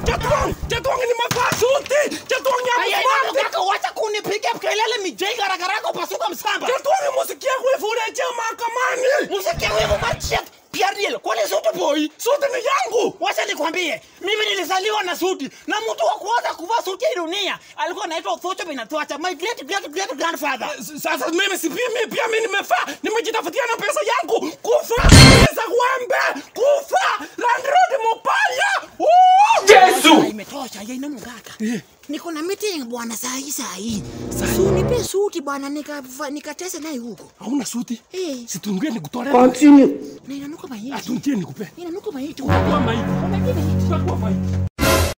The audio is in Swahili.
Chetwang, Chetwang nimevaa suti. Chetwang ya Aya, smart. ina kaka wacha kunipiga kelele mijei garagara yako pasuka msamba. Chetwang musikia kuifureje mahakamani. Musikia wewe machia piariel kwani suti boy. Suti ni yangu. Wacha nikwambie, mimi nilizaliwa na suti na mtu wa kwanza kuvaa suti ya dunia alikuwa anaitwa Thucho Binatwacha, my great great great grandfather. S- Sasa mimi si pia mimi pia mimi nimefaa. Nimejitafutia na pesa yangu. Kufa. Pesa wembe. Kufa. Landlord mupaya. Yesu. Ah, Imetosha, ya ina mgaka. Niko na meeting bwana saa hii saa hii. Si unipe suti bwana nikava- nikatese naye huko. Hauna suti? Eh, Situngie nikutore. na inanuka maiti. Atungie nikupe. Inanuka maiti. Utakuwa maiti. Unajua maiti. Utakuwa maiti.